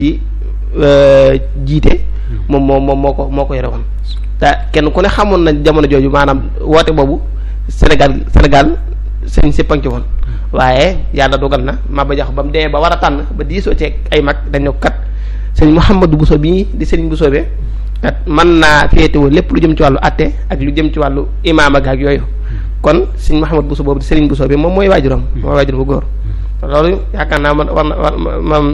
ci jiite moom moo moom moo ko moo ko yore woon te kenn ku ne xamoon na jamono jooju maanaam woote boobu Sénégal Sénégal sëñ si panc woon waaye yàlla dogal na Maba Jaxu ba mu demee ba war a tànn ba diisoo ci ay mag dañ ne kat sëñ Mouhamadou Bousso bii di sëriñ Bousso be kat mën naa féetewoo lépp lu jëm ci wàllu atte ak lu jëm ci wàllu imaam ak yooyu kon sëñ Mouhamadou Bousso boobu di sëriñ Bousso bi moom mooy waajuram mooy waajuram bu góor loolu yaakaar naa man war na war moom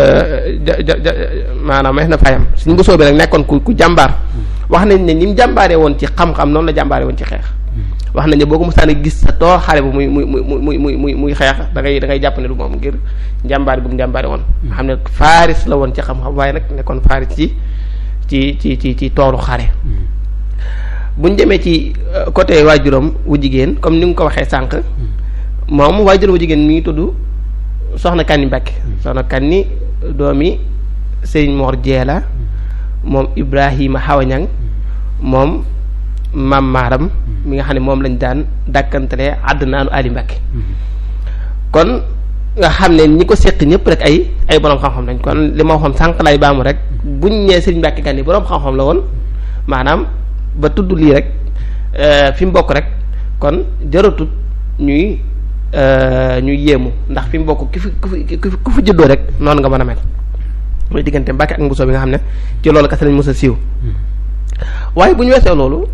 maanaam mees na fayam sëñ Bousso bi nag nekkoon ku ku jàmbaar wax nañ ne ni mu jàmbaaree woon ci xam-xam noonu la jàmbaaree woon ci xeex wax nañ ne boo ko mosaan a gis sa toor xale bu muy muy muy muy muy muy muy xeex da ngay da ngay jàpp ne du moom ngir njàmbaar bu mu njàmbaare woon nga xam ne faaris la woon ci xam-xam waaye nag nekkoon faaris ci ci ci ci ci toolu xare buñ demee ci côté waajuram wu jigéen comme ni nga ko waxee sànq moom waajuram wu jigéen mi ngi tudd soxna Kanni Mbàkke soxna Kanni doomi Sëriñ Mor Jeela moom Ibrahima Xawañang moom maam maaram mi nga xam ne moom lañ daan dàkkantalee àddinaanu Ali Mbàkke kon nga xam ne ñi ko séq ñëpp rek ay ay boroom xam-xam lañ kon li ma waxoon sànq lay baamu rek buñ ñee Sëriñ Mbàkke Kanni boroom xam-xam la woon maanaam ba tudd lii rek fi mu bokk rek kon jaratut ñuy ñuy yéemu ndax fi mu bokk ki fi ku fi ku fi juddoo rek noonu nga mën a mel mooy diggante Mbàkke ak Mbuso bi nga xam ne ci loolu kese lañ mës a siiw waaye bu ñu weesoo loolu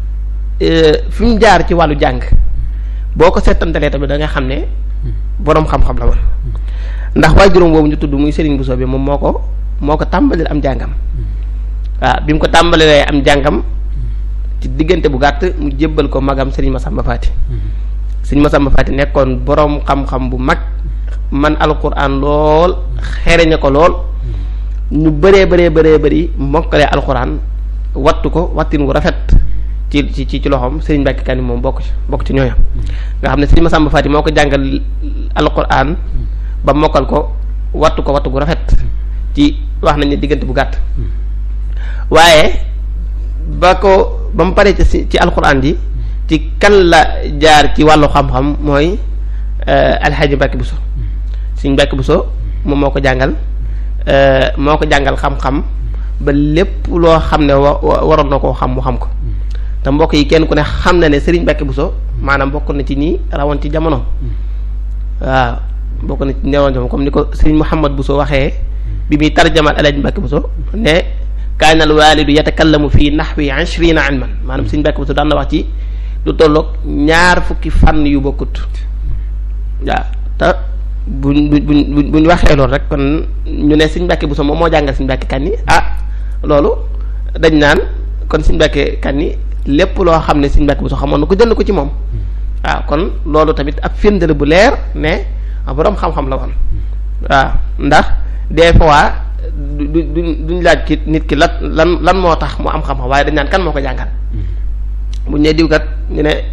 fi mu jaar ci wàllu jàng boo ko seetantalee tamit da nga xam ne boroom xam-xam la woon ndax waaye juróom boobu ñu tudd muy Serigne Bousso bi moom moo ko moo ko tàmbalil am jàngam waaw bi mu ko tàmbalilee am jàngam ci diggante bu gàtt mu jébbal ko magam Serigne Massamba Fati Serigne Massamba Fati nekkoon boroom xam-xam bu mag man alquran lool xereñe ko lool ñu bëree bëree bëree bëri mokkalee alquran wattu ko wattin wu rafet ci ci ci loxoom Serigne Mbacke Kanni moom bokk ci bokk ci ñooñam nga xam ne Serigne Massamba Fati moo ko jàngal alquran ba mokkal ko wattu ko wattu gu rafet ci wax nañ ne diggante bu gàtt waaye ba ko ba mu paree ci ci alquran ji ci kan la jaar ci wàllu xam-xam mooy alxaaji Mbacke Bousso Serigne Mbacke Bousso moom moo ko jàngal moo ko jàngal xam-xam ba lépp loo xam ne wa waroon na koo xam mu xam ko te mbokk yi kenn ku ne xam na ne Serigne Mbacke Bousso maanaam bokk na ci ñi rawoon ci jamono waaw bokk na ci newoon jamono comme ni ko Serigne Mouhamad Bousso waxee bi muy tarjamal Alaaji Mbacke Bousso ne kaana al waalidu yatakallamu fii nahwi ishrina ilman maanaam Serigne Mbacke Bousso daan na wax ci lu tolloog ñaar fukki fànn yu bokkut waaw te buñ buñ buñ waxee loolu rek kon ñu ne Serigne Mbacke Bousso moom moo jàngal Serigne Mbacke Kanni ah loolu dañ naan kon Serigne Mbacke Kanni lépp loo xam ne Serigne Mbacke Bousso xamoon na ko jël ko ci moom waaw kon loolu tamit ab firnde bu leer ne boroom xam-xam la woon waaw ndax des fois du du duñ laaj ki nit ki lan lan lan moo tax mu am xam-xam waaye dañ naan kan moo ko jàngal buñ ne diw kat ñu ne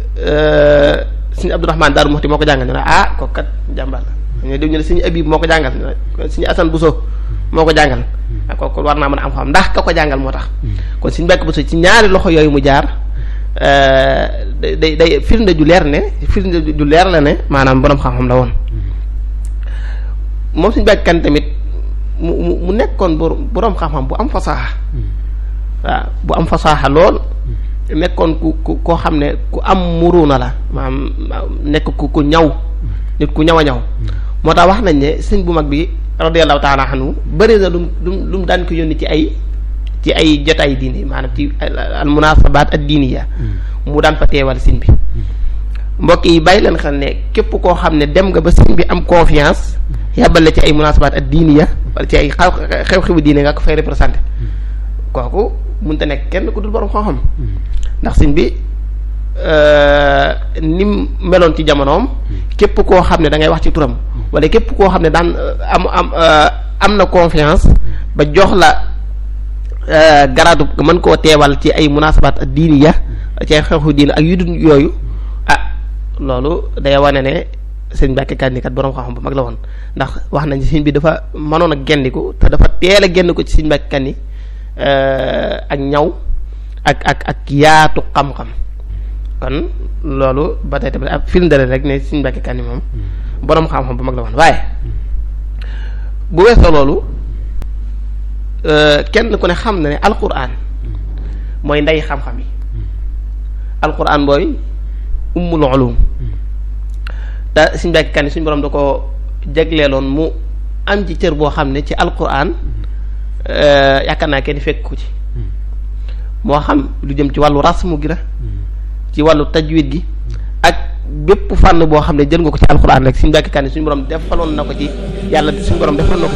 Serigne Abdourahmane Daaru Muxti moo ko jàngal ñu ne ah kooku kat jàmbaar la ñu ne diw ñu ne Serigne Abib moo ko jàngal ñu ne Serigne Assane Bousso moo ko jàngal ak kooku war naa mën a am xam ndax ka ko jàngal moo tax kon Serigne Mbacke Bousso ci ñaari loxo yooyu mu jaar day day day firnde ju leer ne firnde ju leer la ne maanaam boroom xam-xam la woon moom Serigne Mbacke Kanni tamit mu mu mu nekkoon boroom xam-xam bu am fasaaxa waaw bu am fasaaxa lool nekkoon ku ku koo xam ne ku am muruna la maanaam nekk ku ku ñaw nit ku ñaw a ñaw moo tax wax nañ ne sëñ bu mag bi radiyallahu taala anhu bëri na lum lum lu mu daan ko yónni ci ay ci ay jotaay diini maanaam ci al munasabaat ad diiniya mu daan fa teewal sëñ bi mbokk yi bàyyi leen xel ne képp koo xam ne dem nga ba sëñ bi am confiance yàbbal la ci ay munasabaat ad diiniya wala ci ay xew-xewu diine nga ko fay représenté kooku mënta nekk kenn ku dul borom xam-xam ndax sëñ bi ni mu meloon ci jamonoom képp koo xam ne da ngay wax ci turam wala képp koo xam ne daan am am am na confiance ba jox la garaadu mën koo teewal ci ay munasabaat ak diini ya ci ay xew-xewu diine ak yu dul yooyu ah loolu day wane ne sëñ Mbacke Kanni kat borom xam-xam bu mag la woon ndax wax nañ sëñ bi dafa mënoon a gendiku te dafa teel a genn ko ci sëñ Mbacke Kanni ak ñaw ak ak ak yaatu xam-xam kon loolu ba tey tamit ab film dale rek ne Sëriñ Mbàkke Kanni moom boroom xam-xam bu mag la woon waaye bu weesoo loolu kenn ku ne xam na ne alquran mooy ndey xam-xam yi alquran mooy ummul ulum da suñ mbàkki kan suñ borom da ko jagleeloon mu am ci cër boo xam ne ci alquran yaakaar naa kenn fekk ko ci moo xam lu jëm ci wàllu rasmu gi la ci wàllu tajwid gi ak bépp fànn boo xam ne jël nga ko ci alquran rek suñu mbàkki kan suñu borom defaloon na ko ci yàlla suñu borom defaloon na ko